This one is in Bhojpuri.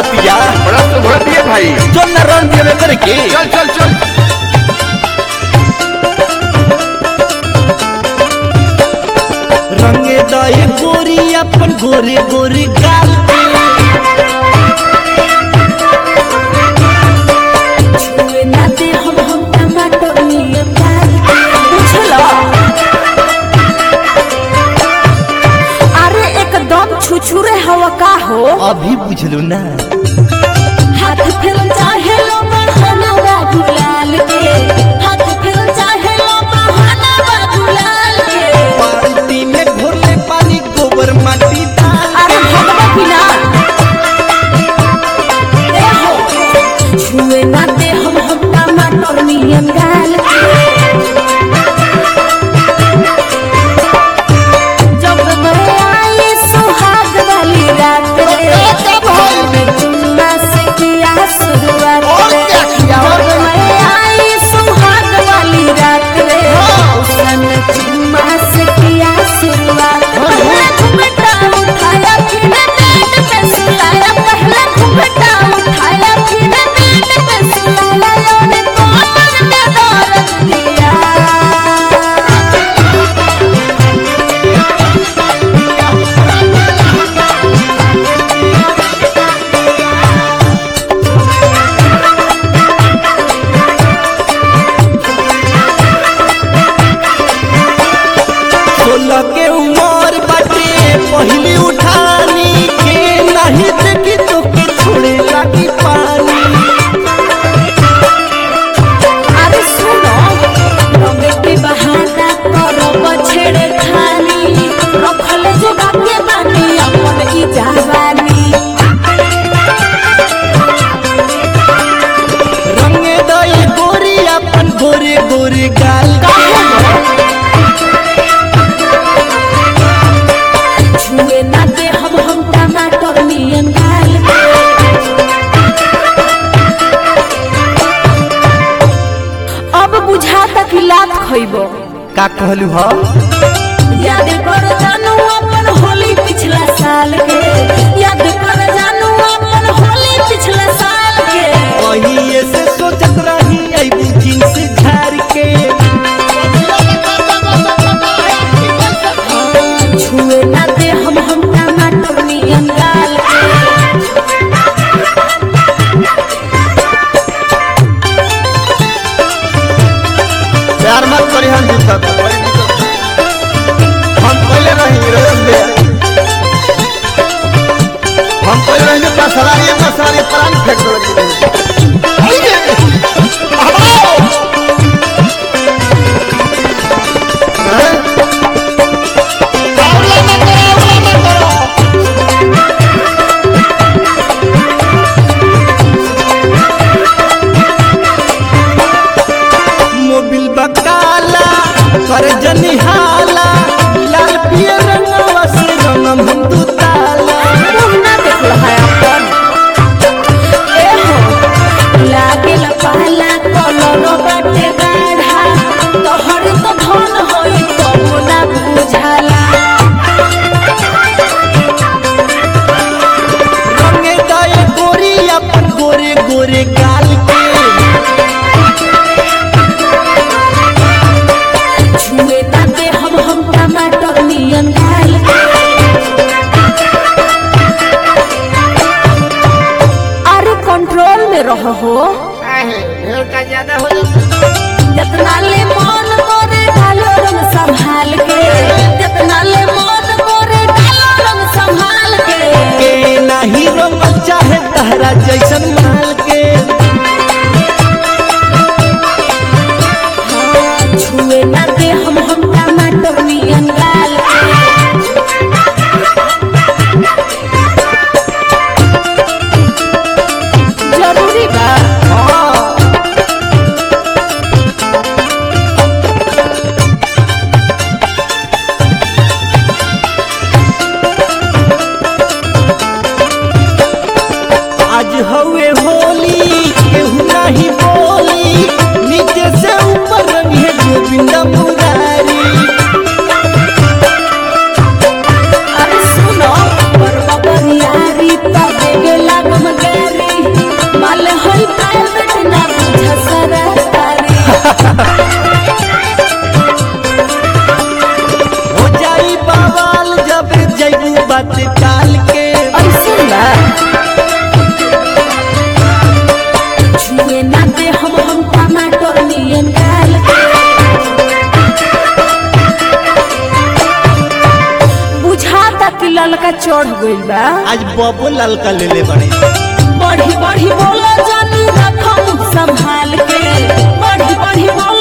सुभरतिया बड़ा तो भर दिए भाई चल ना रन दिया करे के चल चल चल रंगे दए गोरी अपन गोरे गोरे गाल पे छुए ना दे हम हम टमाटर नियन डाल के बुझला अरे एकदम छुछुरे हवा का हो अभी बुझलू ना हाथ फिर चाहे लो बढ़ाना बाबू लाल के हाथ फिर चाहे लो बढ़ाना बाबू लाल के बाल्टी में घोरले पानी गोबर माटी डाल अरे भगवा पिला ए हो छुए ना दे हम हम टमाटर नियन डाल के जब मैं आई सुहाग वाली रात रे मैं चुम्मा से किया शुरुआत रे जब मैं आई सुहाग वाली रात रे उसने चुम्मा से किया शुरुआत पहला घुंघटा उठाया फिर नेट पे सुलाया पहला घुंघटा उठाया फिर नेट पे सुलाया योने कमर में दर्द दिया सोलह के उमर बाटे पहली उठानी के नहीं देखी तो के छोड़े लगी पानी अरे सुनो रंग के बहाना करो बछड़े खानी रखल जोगा के बानी अपन ई जवानी रंगे दए गोरी अपन गोरे गोरे गाल छुए ना दे हम हम टमाटर नियन डाल के अब बुझाता कि लात खइबो का कहलू ह याद कर जानू अपन होली पिछला साल के याद कर जानू अपन होली पिछला साल के वही से सोचत रही अबू जींस झार के छुए ना दे हम हम टमाटर नियन डाल के प्यार मत करी हम दिक्कत हम पहले रही रजत भैया हम पहले रही अपना सलारी अपना सलारी प्राण फेंक दो लगी रही मोबिल बकाला कर जनिहाला लाल पियर रंगवा से रंगम हम दू ताला मुंह ना देखल है अपन ए हो लागेल पहला कलर बाटे गाढ़ा तोहर तो धन होई तो ना बुझाला रंगे दए गोरी अपन गोरे गोरे गाल के छुए ना दे हम हम टमाटर नियन डाल के अरे कंट्रोल में रहो हो जितना ले मन करे डालो रंग संभाल के जितना ले मन करे डालो रंग संभाल के के नाही रंगल चाहे तहरा जैसन माल के छुए ना दे हम हम टमाटर नियन डाल जरूरी बा हाँ ललका चढ़ गइल बा आज बबो ललका ले ले बड़े बढ़ी बढ़ी बोला जानी रखम संभाल के बढ़ी बढ़ी बोला